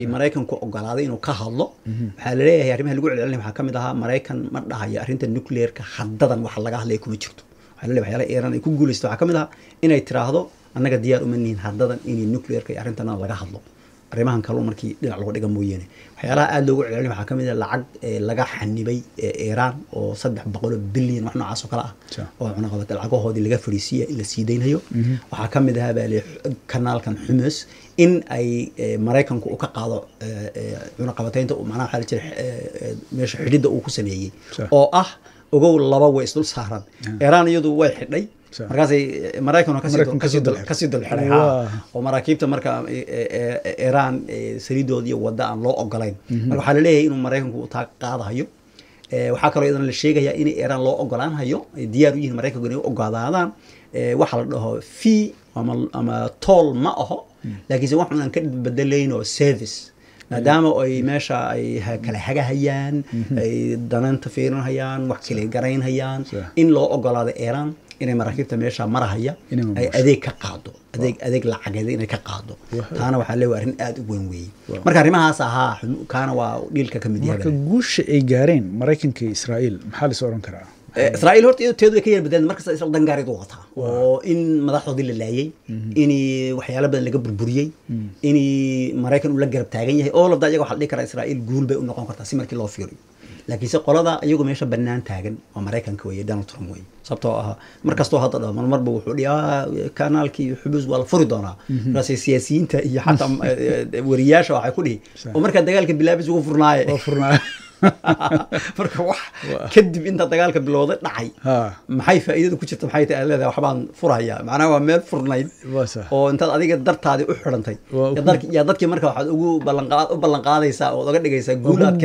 maraykanku ogolaaday inuu ka hadlo waxaa laleeyahay arrimaha lagu celcelinaya waxaa ka mid ahaa maraykan ma dhahayo arrinta nuclearka haddadan waxa laga hadlaya kuma jirto waxaa laleeyahay waxyaalaha iiraan ay ku guulaysto waxaa ka mid ahaa inay tiraahdo annaga diyaar uma nihin haddadan inay nuclearka iyo arrintana laga hadlo arrimahan kaloo markii dhinac lagu dhiga mooyaane waxyaalaha aada loogu celcelinaya waxaa ka mid ah lacag laga xanibay iiraan oo saddex boqol oo bilyan wax noocaas oo kale ah oo cunaqabata lacagahoodii laga fadhiisiiya in la sii daynayo waxaa ka mid ahaa baa le kanaalkan xumus in ay maraykanku uu ka qaado cunaqabataynta macnaha waxaa la jira meesha xidhidda uu ku sameeyey oo ah ogow laba way isdul saaran iiraan iyadu way xidhay markaasay maraykan kasii dulxiday oo maraakiibta marka iiraan saliidoodii wadda aan loo ogolayn marka waxaa laleeyahay inuu maraykanku taa qaadahayo waxaa kaloo iyadana la sheegayaa in iiraan loo ogolaanhayo ay diyaar u yihiin maraykanku inay u ogolaadaan waxa la dhaho fee ama tool ma aho laakiinse wax unaan ka bedelayn oo service maadaama ay meesha ay kala hagahayaan ay dananta fiirinhayaan wax kale garaynhayaan in loo ogolaado iiraan inay maraakiibta meesha marahaya ay adeeg ka qaado adeeg adeeg lacageed inay ka qaado taana waxaa leeyahay arrin aada u weyn weeye marka arrimahaas ahaa kaana waa dhiilka ka mid marka guusha ay gaareen maraykanka iyo israa'iil maxaa la is oran karaa israa'iil horta iyado teedu way ka yar badeen markasta israel dangaarid u wataa oo in madaxdoodii la laayay in waxyaalo badan laga burburiyey in maraykan uu la garab taagan yahay oo labda iyaga waxa la dhihi karaa israa'iil guul bay u noqon kartaa si markii loo fiiriyo laakiinse qolada iyagu meesha bannaan taagan waa maraykanka weeye donald trump weye sababtoo ah markastoo hadda dhaho marmarba wuxuu dhihi kanaalkii xubuus waa la furi doonaa markaas siyaasiyiinta iyo xataa wariyaasha waxay ku dhihi oo markaa dagaalka bilaabis ugu furnaaye marka wax kadib inta dagaalka bilowday dhacay maxay faa'iidada ku jirta maxay tahay leedahay waxbaan furaya macnaha waa meel furnayd oo intaad adiga dartaadii u xidhantay yaa dadkii marka waxaad ugu ballanqaad u ballanqaadaysaa ood oga dhigaysaa guul aad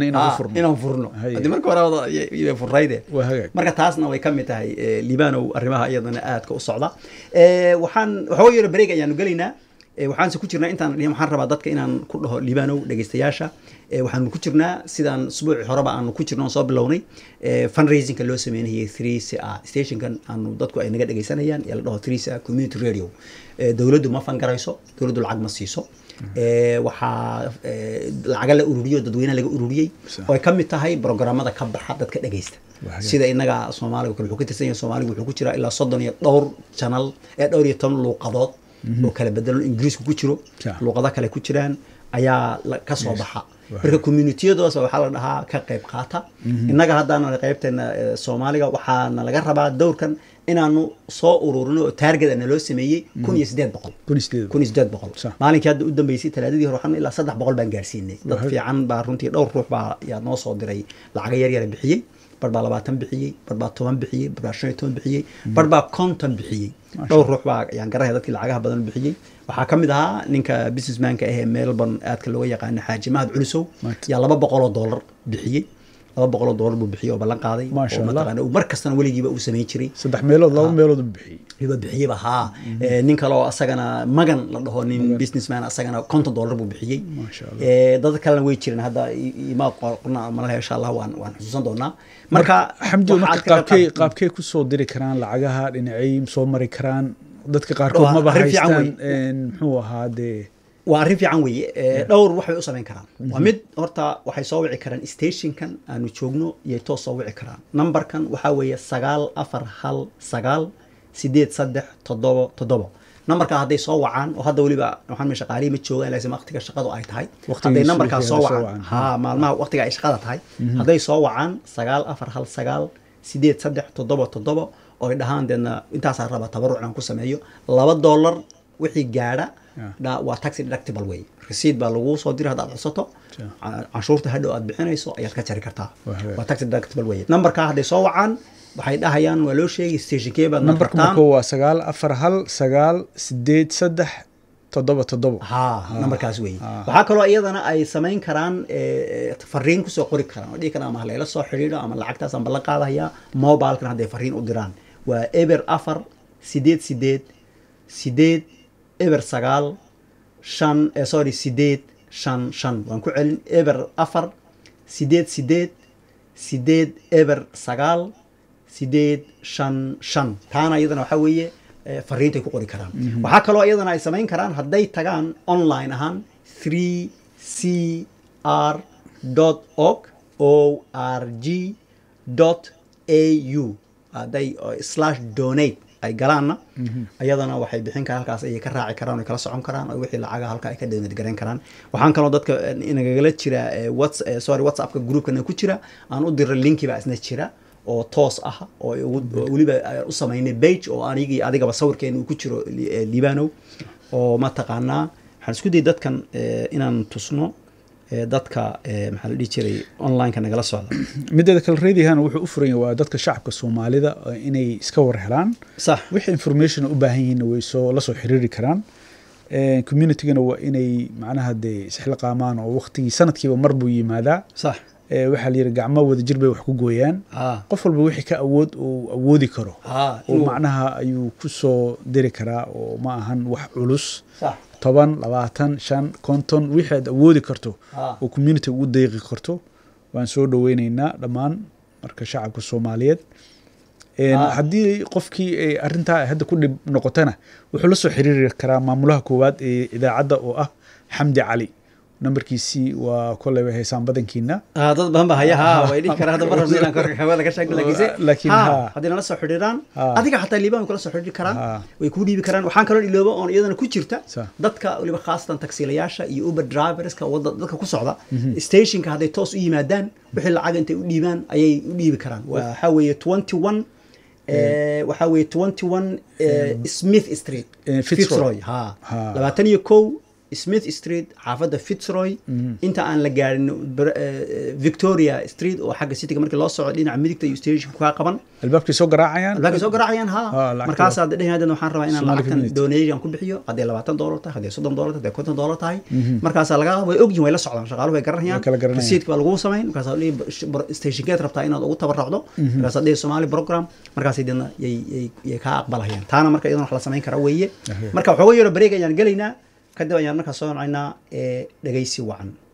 inaan furno haddii marka hore furnayde marka taasna way ka mid tahay libanow arrimaha iyadana aadka u socda waxaan waxooga yaro bareeg ayaanu gelaynaa waxaanse ku jirnaa intaan dhihin waxaan rabaa dadka inaan ku dhaho libanow dhegeystayaasha waxaanu ku jirnaa sidaan usbuuci horeba aanu ku jirno soo bilownay fundraisingka loo sameynayay three c a stationkan aanu dadku ay naga dhegeysanayaan ee la dhaho three c a community radio dowladdu ma fangarayso dowladdu lacag ma siiso waxaa lacaga la ururiyo dadweynaha laga ururiyey oo ay ka mid tahay programmada ka baxa dadka dhegeysta sida inaga soomaaliga kale wuxuu ka tirsan yahay soomaaliga wuxuu ku jiraa ilaa soddon iyo dhowr channel ee dhowr iyo toban luuqadood oo kala bedelan ingiriisku ku jiro luuqado kale ku jiraan ayaa ka soo baxa marka communitiyadaas waxaa la dhahaa ka qayb qaata innaga haddaana qaybteena soomaaliga waxaana laga rabaa dowrkan inaanu soo ururino oo taarget ana loo sameeyey kun iyo sideed boqol kun iyo sideed boqol maalinkii hadda u dambeysay talaadadii hore waxaan ilaa saddex boqol baan gaarsiinay dad fiican baa runtii dhowr ruux baa yaa noo soo diray lacaga yar yara bixiyey bar baa labaatan bixiyey bar baa toban bixiyey bar baa shan iyo toban bixiyey bar baa konton bixiyey dhowr ruux baa yaan garanaya dadkii lacagaha badan bixiyey waxaa ka mid ahaa ninka businessmanka ahee melbourne aadka looga yaqaano xaaji mahad culusow yaa laba boqoloo dollar bixiyey laba boqoloo dollar buu bixiyey oo ballan qaaday oo mataqaana uu mar kastana weligiiba uu samayn jiray saddex meelood laba meelood u bixiyey iba bixiyeyba haa nin kale oo asagana magan la dhaho nin businessman asagana konton dollar buu bixiyey dad kalena way jireen hadda imaa qorna malaha insha allah waan waan xusuusan doonaa marka xamdi marka qaabkee qaabkee kusoo diri karaan lacagaha dhinacay soo mari karaan dadka qaarkood maba haystaan muxuu ahaa dee waa arrin fiican weeye dhowr wax bay u samayn karaan waa mid horta waxay soo wici karaan stationkan aanu joogno iyay toos soo wici karaan numberkan waxaa weeye sagaal afar hal sagaal sideed saddex toddobo toddobo numberkaa hadday soo wacaan oo hadda weliba waxaan me shaqaalihii ma joogaan laakiin waqtiga shaqadu ay tahay hadday numberkaa soo wacaan ha maalmaha waqtiga ay shaqada tahay hadday soo wacaan sagaal afar hal sagaal sideed saddex toddobo toddobo oo ay dhahaan deedna intaasaa raba tabaruc aan ku sameeyo laba dollar wixii gaadha waa taxi deductible wey resiid baa lagu soo diri haddaad codsato canshuurta hadhow aad bixinayso ayaad ka jari kartaa waa taxi deductible wey numberkaa hadday soo wacaan waxay dhahayaan waa loo sheegay stationkee baad numberka marka waa sagaal afar hal sagaal sideed saddex toddoba toddoba ha numberkaas wey waxaa kaloo iyadana ay samayn karaan fariin kusoo qori karaan oo dhihi karaan ama halayla soo xidhiidho ama lacagtaasaan ballan qaadayaa mobilekan hadday fariin u diraan waa eber afar sideed sideed sideed eber sagaal shan sorry sideed shan shan waan ku celin eber afar sideed sideed sideed eber sagaal sideed shan shan taana iyadana waxaa weeye fariintay ku qori karaan waxaa kaloo iyadana ay samayn karaan hadday tagaan online ahaan three c r dot org o r g dot a u hadday slash donate ay galaanna ayadana waxay bixin karaan halkaas ayay ka raaci karaan ay kala socon karaan oo wixii lacaga halka ay ka donate garayn karaan waxaan kaloo dadka inagala jira whats sorry whatsappka groupkana ku jira aan u diray linki baa isna jira oo toos ah oo weliba u samaynay bage oo anigii adigaba sawirkeena uu ku jiro libanow oo mataqaanaa waxaan isku dayay dadkan inaan tusno dadka maxaa la dhihi jiray onlineka nagala socda mideeda kale radihan wuxuu u furan yahay waa dadka shacabka soomaalida inay iska war helaan sax wixii information u baahan yihiin way soo la soo xiriiri karaan communitygana waa inay macnaha dee isxilqaamaan oo waqtigii sanadkiiba mar buu yimaadaa sax waxaa la yidhi gacmo wadajir bay wax ku gooyaan qof walba wixii ka awood uu awoodi karo oo macnaha ayuu ku soo diri karaa oo ma ahan wax culus toban labaatan shan konton wixii aad awoodi karto oo community ugu deeqi karto waan soo dhoweyneynaa dhammaan marka shacabka soomaaliyeed haddii qofkii arintaa hadda ku dhib noqotana wuxuu la soo xiriiri karaa maamulaha koowaad ee idaacadda oo ah xamdi cali nambarkiisii waa koleyba heesaan badankiina dad badan ba haya ha way dhihi karaa hadda marabna inaan korka hawada ka sheegno laakiinse laakiin ha ha haddii nala soo xidhiiraan adiga xataa liibaan way kula soo xidhiiri karaan way kuu dhiibi karaan waxaan kaloo ilooba oon iyadana ku jirta Sa. dadka weliba khaasatan taksiilayaasha iyo uber driverska wadda dadka ku socda stationka hadday toos u yimaadaan wixii lacag intay u dhiibaan ayay u dhiibi karaan waxaa weeye twenty one waxaa weeye twenty one smith street Eh, Fitzroy. ha Ha. labaatan iyo kow smith street xaafadda fitzroy inta aan la gaarin Br- eh, victoria street oo xagga cityga markii loo socdo dhinaca midigta iyo stationka kaa qaban albaabkay soo garaacayaan albaabkay soo garaacayaan ha Ha, lacagta- markaas hadda dhehaydan waxaan rabaa inaan Somali lacagtan community. donation ku bixiyo hadday labaatan doolar tahay hadday soddon doolar tahay hadday konton doolar tahay markaasaa laga way ogyihin way la socdaan shaqaaluhu way garanayaan Way kala garanayaan. rasiidka baa lagu samayn markaasaa dhihi stationkeed rabtaa inaad ugu tabarracdo markaasaa dhihi somali program markaasay deedna yay yay yay kaa aqbalayaan taana marka iyadana wax la samayn karaa weeye Ahe. marka waxooga yaro bareeg ayaan gelaynaa kadib ayaan markaa soo nocaynaa ee dhegaysi wacan